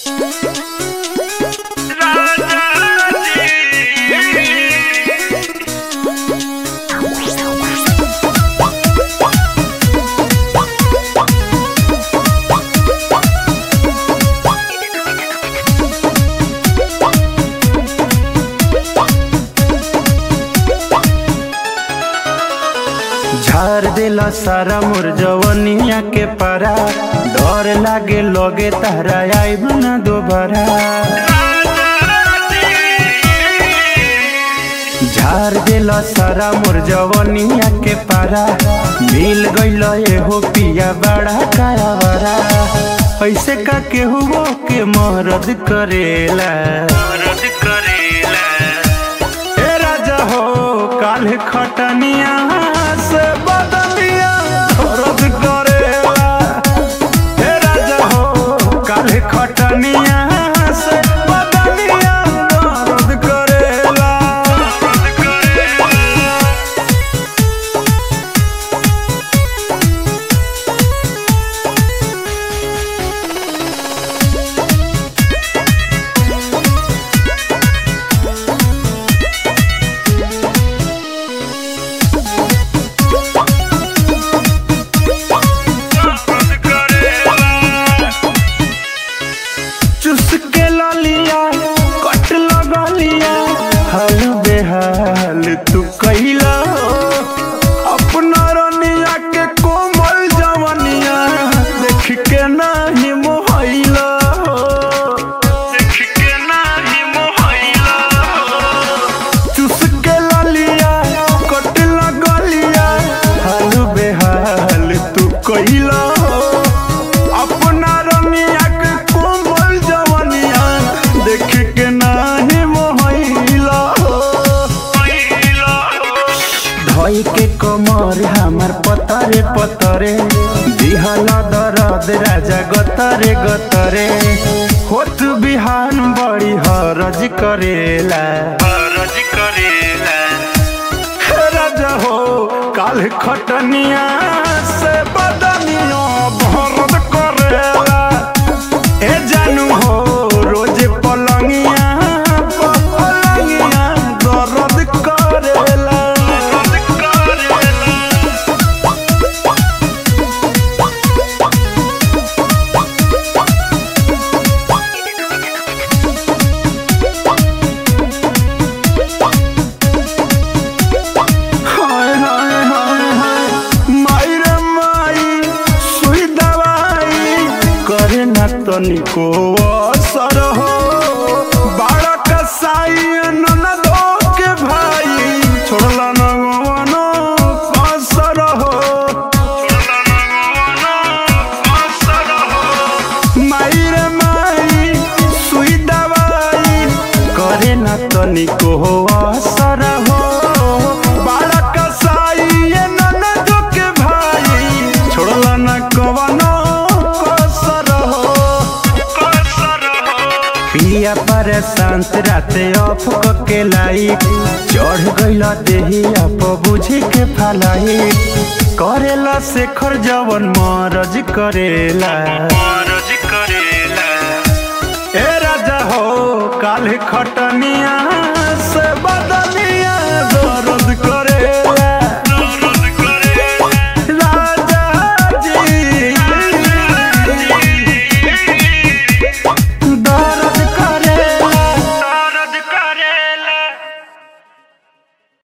झार देला सारा मोर जवनिया के पारा डर लागे लगे तारा आइब ना दोबारा झार देला सारा मोर जवनिया के पारा मिल गइल एहो पिया बड़ा कायावारा ऐसे का केहू के मरद करेला मरद करेला ए राजा हो काल खटनिया से बदलिया रद करेला ए राजा हो काल खटनिया से बदलिया रद करेला चुस के ललिया कट लगलिया हाल बेहाल तू कैला अपना रनिया के कोमल जवनिया देख के नाही मोहैला देख के नाही मोहैला चुस के ललिया कट लगलिया हाल बेहाल तू कैला अपना रनिया के कोमल जवनिया देख के नाही मोहैला धोई के कमर हमर पतरे पतरे दिहला दरद राजा गतरे गतरे होत बिहान बड़ी हरज करेला हरज करेला हे राजा हो काल खटनिया से बदनिया भरद करेला ए जानू हो रोज पलंगिया पलंगिया दर्द करेला हाय हाय हाय हाय माई रे माई सुई दवाई करे ना तनिको असर हो बाड़ा कसाई ननदो के भाई छोड़ला न गवनो असर हो माई रे माई सुई दवाई करे ना तनिको असर हो बाड़ा कसाई ये ननदो के भाई छोड़ला न कवनो कसर हो पिया पर शांत राते ऑफ के लाई चढ़ गइला देही आप बुझे के फलाई करेला शेखर जवन मरज करेला